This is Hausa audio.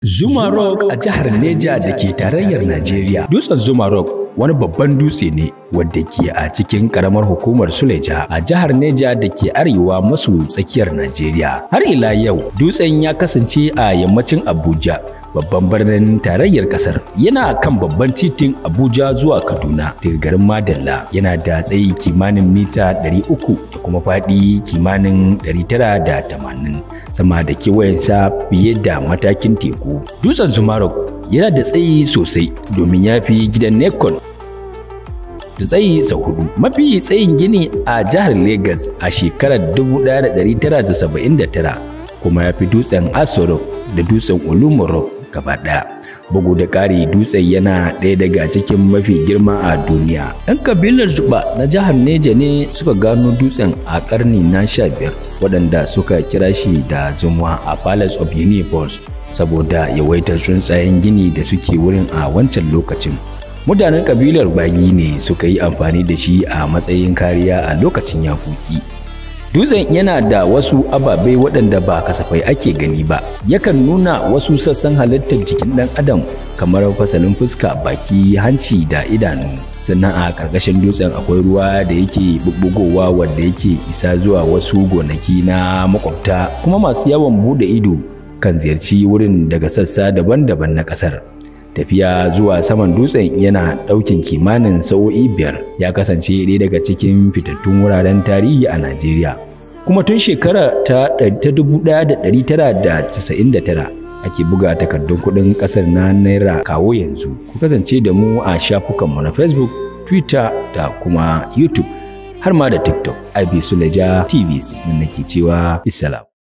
Zuma Rock a jihar Neja da ke tarayyar Najeriya. Dutsen Zuma Rock wani babban dutse ne wadda ke a cikin karamar hukumar Suleja a jihar Neja da ke arewa maso tsakiyar Najeriya. Har ila yau dutsen ya kasance a yammacin Abuja babban birnin tarayyar kasar yana kan babban titin Abuja zuwa Kaduna daga garin Madalla yana da tsayi kimanin mita 300 da kuma faɗi kimanin 980 sama da kewayensa fiye da matakin teku. Dutsen Zumarok yana da tsayi sosai domin ya fi gidan Nekon da tsayi sau hudu. Mafi tsayin gini a jihar Legas a shekarar 1979 kuma ya fi dutsen Asorok da dutsen Olumorok gaba ɗaya. Bugu da ƙari dutsen yana ɗaya daga cikin mafi girma a duniya. ‘Yan kabilar Zuba na jihar Neja ne suka gano dutsen a ƙarni na sha biyar waɗanda suka kira shi da Zumwa a Palace of Universe saboda yawaitar tsuntsayen gini da suke wurin a wancan lokacin. Mutanen kabilar Bagi ne suka yi amfani da shi a matsayin kariya a lokacin yakoki. Dutsen yana da wasu ababe waɗanda ba kasafai ake gani ba, yakan nuna wasu sassan halittar jikin ɗan adam kamar fasalin fuska, baki, hanci da idanu. Sannan a ƙarƙashin dutsen akwai ruwa da yake bubbugowa wanda yake isa zuwa wasu gonaki na makwabta kuma masu yawan buɗe ido kan ziyarci wurin daga sassa daban-daban na ƙasar. tafiya zuwa saman dutsen yana ɗaukin kimanin sa'o'i biyar ya kasance ɗaya daga cikin fitattun wuraren tarihi a Najeriya. Kuma tun shekara ta 1999 ake buga takardun kuɗin ƙasar na Naira kawo yanzu. Ku kasance da mu a shafukanmu na Facebook, Twitter da kuma YouTube har ma da TikTok. IB Suleja TVC. Nan nake cewa Islam.